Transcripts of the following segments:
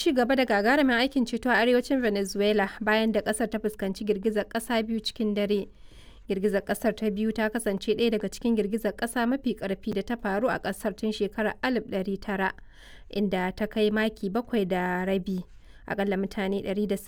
ci gaba da gagarumin aikin ceto a arewacin Venezuela bayan da kasar ta fuskanci girgizar kasa biyu cikin dare. Girgizar kasar ta biyu ta kasance ɗaya daga cikin girgizar kasa mafi ƙarfi da ta faru a kasar tun shekarar 1900 inda ta kai maki bakwai da rabi. Akalla mutane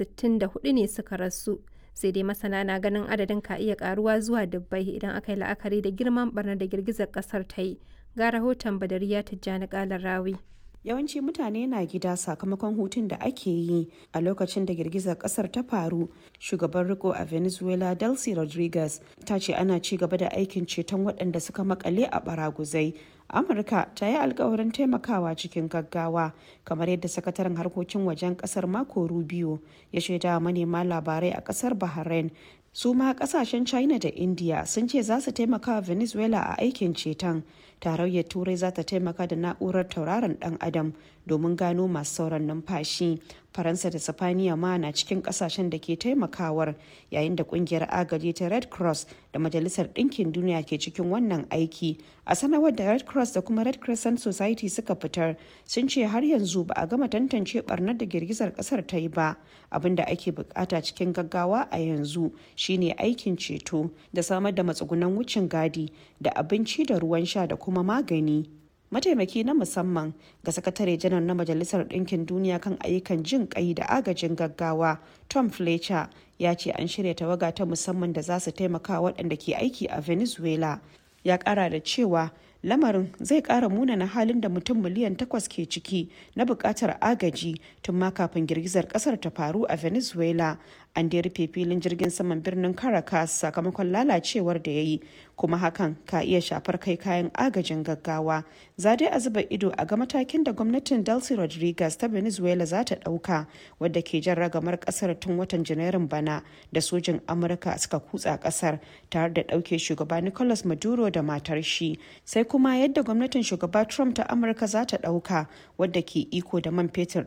164 ne suka rasu. Sai dai masana na ganin adadin ka iya karuwa zuwa dubbai idan aka yi la'akari da girman barnar da girgizar kasar ta yi. Ga rahoton Badariya Tijjani Kalar Rawi. yawanci mutane na gida sakamakon hutun da ake yi a lokacin da girgizar kasar ta faru shugaban riko a venezuela delcy rodriguez ta ce ana ci gaba da aikin ceton waɗanda suka makale a baraguzai amurka ta yi alkawarin taimakawa cikin gaggawa kamar yadda sakataren harkokin wajen kasar mako rubio ya shaida manema labarai a kasar bahrain su ma kasashen china da india sun ce za su taimaka wa venezuela a aikin ceton tarayyar turai za ta taimaka da na'urar tauraron dan adam domin gano masu sauran numfashi faransa da sifaniya ma na cikin kasashen da ke taimakawar yayin da kungiyar agaji ta red cross da majalisar ɗinkin duniya ke cikin wannan aiki a sanarwar da red cross da kuma red crescent society suka fitar sun ce har yanzu ba a gama tantance barnar da girgizar kasar ta yi ba abin da ake bukata cikin gaggawa a yanzu shine aikin ceto da samar da matsugunan wucin gadi da abinci da ruwan sha da kuma magani mataimaki na musamman ga sakatare janar na majalisar ɗinkin duniya kan ayyukan jin kai da agajin gaggawa tom fletcher ya ce an shirya tawaga ta musamman da za su taimaka waɗanda ke aiki a venezuela ya ƙara da cewa lamarin zai ƙara munana halin da mutum miliyan takwas ke ciki na buƙatar agaji tun ma kafin girgizar ƙasar ta faru a venezuela an da rufe filin jirgin saman birnin caracas sakamakon lalacewar da ya yi kuma hakan ka iya shafar kai kayan agajin gaggawa za dai a zuba ido a ga matakin da gwamnatin delcy rodriguez ta venezuela za ta ɗauka wadda ke jan ragamar ƙasar tun watan janairun bana da sojin amurka suka kutsa ƙasar tare da ɗauke shugaba nicolas maduro da matar shi sai kuma yadda gwamnatin shugaba trump ta amurka za ta ɗauka wadda ke iko da man fetur